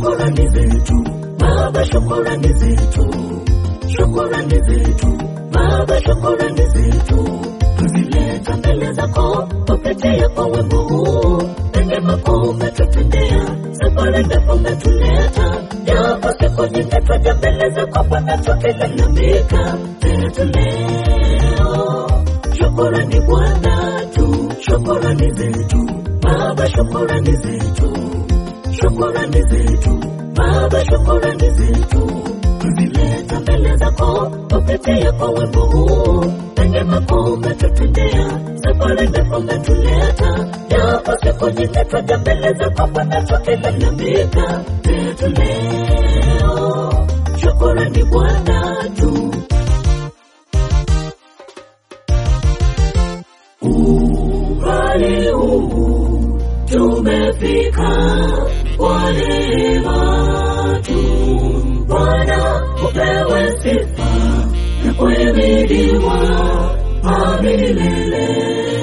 shukurani zetu Baba, shukurani zetu, shukurani zetu Baba, shukurani zetu tuzileta mbele zako kupitia kwa wimbo huu. Neema kuu umetutendea, safari ndefu umetuleta, japo siku nyingi twaja mbele zako Bwana tukilalamika, zetu leo shukurani Bwana tu, shukurani zetu Baba, shukurani zetu, shukurani zetu Baba, shukurani zetu tuzileta mbele zako kupitia kwa wimbo huu. Neema kuu umetutendea, safari ndefu umetuleta, japo siku nyingi twaja mbele zako Bwana tukilalamika, zetu leo shukurani Bwana tu. Umbali huu tumefika kwa neema tu, Bwana upewe sifa na kuhimidiwa milele.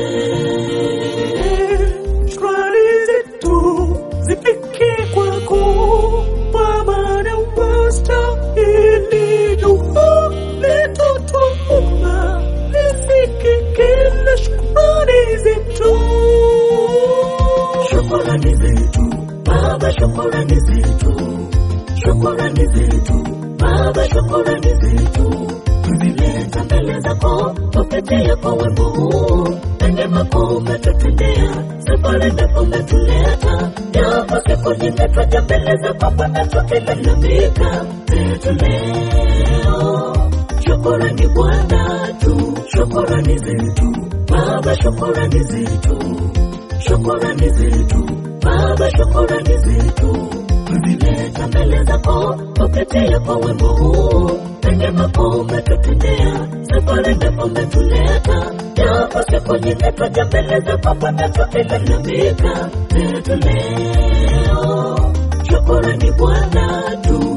Shukrani zetu zifike kwako Baba na unastahili dua letu twaomba lisikike na shukrani zetu. Shukurani zetu Baba, shukurani zetu, shukurani zetu Baba, shukurani zetu tuzileta mbele zako kupitia kwa wimbo huu. Neema kuu umetutendea, safari ndefu umetuleta, japo siku nyingi twaja mbele zako Bwana tukilalamika, zetu leo shukurani Bwana tu, shukurani zetu Baba, shukurani zetu shukurani zetu Baba, shukurani zetu tuzileta mbele zako kupitia kwa wimbo huu. Neema kuu umetutendea, safari ndefu umetuleta, japo siku nyingi twaja mbele zako Bwana tukilalamika, zetu leo shukurani Bwana tu.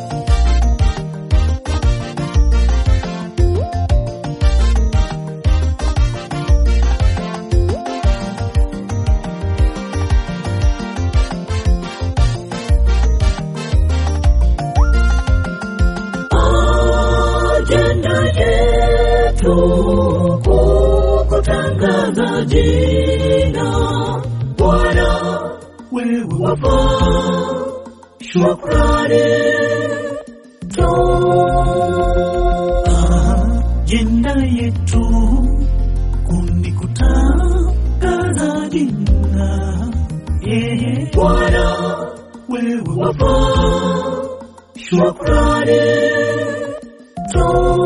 ajenda yetu kukutangaza jina Bwana, wewe wafaa shukrani tu. Ajenda yetu kunikutangaza jina yeye Bwana, wewe wafaa shukrani tu.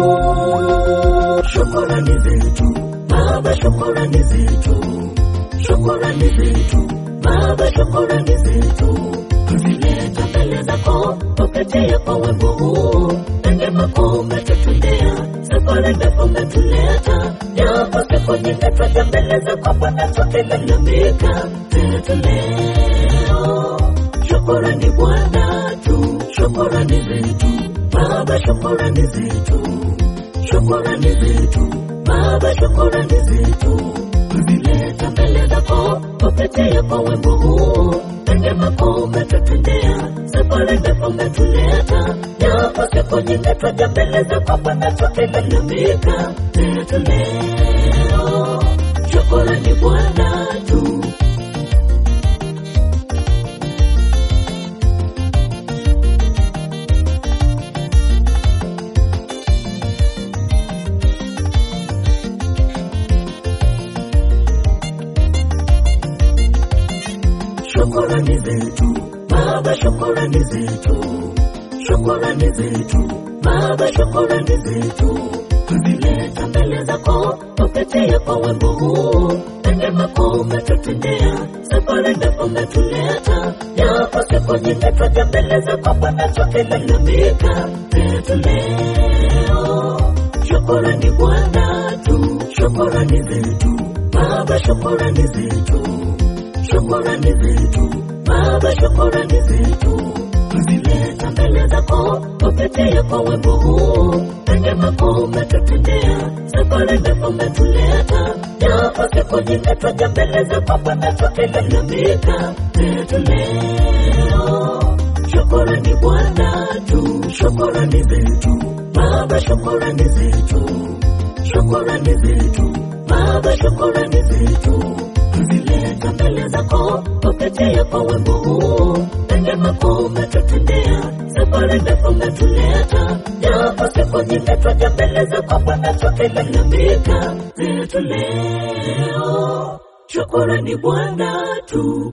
Shukrani zetu Baba, shukrani zetu, shukrani zetu Baba, shukrani zetu tuzileta mbele zako kupitia kwa wimbo huu. Neema kuu umetutendea, safari ndefu umetuleta, japo siku nyingi twaja mbele zako Bwana tukilalamika, zetu leo shukurani Bwana tu, shukurani zetu Baba, shukurani zetu, shukurani zetu Baba, shukurani zetu tuzileta mbele zako kupitia kwa wimbo huu. Neema kuu umetutendea, safari ndefu umetuleta, japo siku nyingi twaja mbele zako Bwana tukilalamika, zetu leo shukurani Bwana tu. shukurani zetu Baba, shukurani zetu, shukurani zetu Baba, shukurani zetu tuzileta mbele zako kupitia kwa wimbo huu. Neema kuu umetutendea, safari ndefu umetuleta, japo siku nyingi twaja mbele zako Bwana tukilalamika, zetu leo shukurani Bwana tu, shukurani zetu Baba, shukurani zetu shukurani zetu Baba, shukurani zetu tuzileta mbele zako kupitia kwa wimbo huu. Neema kuu umetutendea, safari ndefu umetuleta, japo siku nyingi twaja mbele zako Bwana tukilalamika, zetu leo shukurani Bwana tu, shukurani zetu Baba, shukurani zetu, shukurani zetu Baba, shukurani zetu tuzileta mbele zako kupitia kwa wimbo huu, pende makuu umetutendea, safari ndefu umetuleta, japo siku nyingi twaja mbele zako Bwana tukilalamika zetu leo, shukurani Bwana tu.